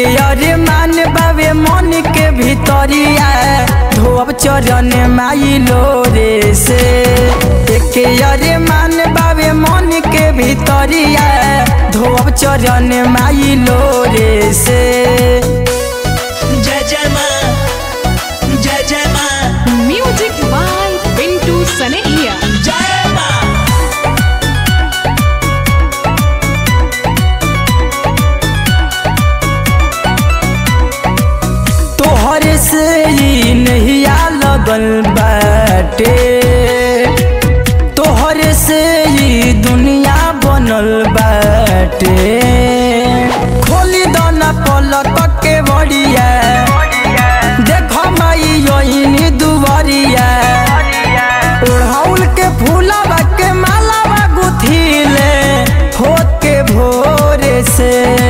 अरे मान बाबे मन के भीतरिया धोब चरण माई लोरे से एक अरे मान बाबे मन के भीतरिया धोब चरण माई लोरे से जय जय माँ जय जय माँ Music by Pintu Sanehia. जय माँ तोहर से ही नहिया लगल बाटे तोहर से ही दुनिया बनल बाटे खोली दाना पलक के बड़िया देख माई योइनी दुवरिया ओढ़ौल के फूलवा के मालावा गुथिले होत के भोरे से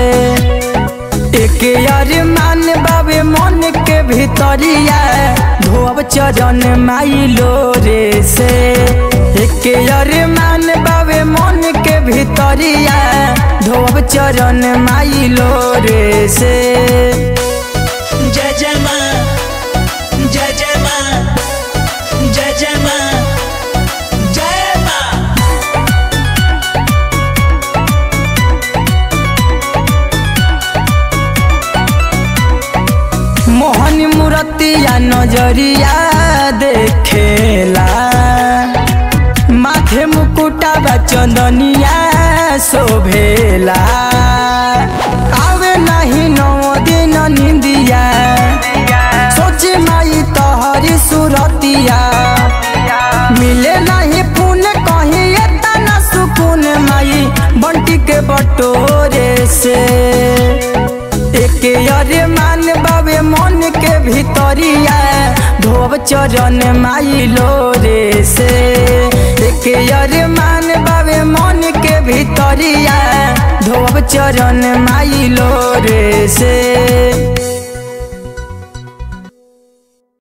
एक यार मान बाबे मन के भीतरिया धोब चरण माई लोरे से एक यार मान बाबे मन के भीतरिया धोब चरण माई लोरे से जय जय माँ जय जय माँ जय जय माँ जय माँ मोहन मूर्तिया नजरिया देखेला माथे मुकुटा बा चंदनिया शोभेला आवे नहीं नौ दिन निंदिया सोचे माई तोहरी सुरतिया मिले नहीं पुन कहीं एतना सुकून माई बंटी के बटोरे से एक अरे मान बाबे मन के भीतरिया धोब चरण माई लोरे से एक अरे मान बाबे मन के भीतरिया धोब चरण माई लोरे से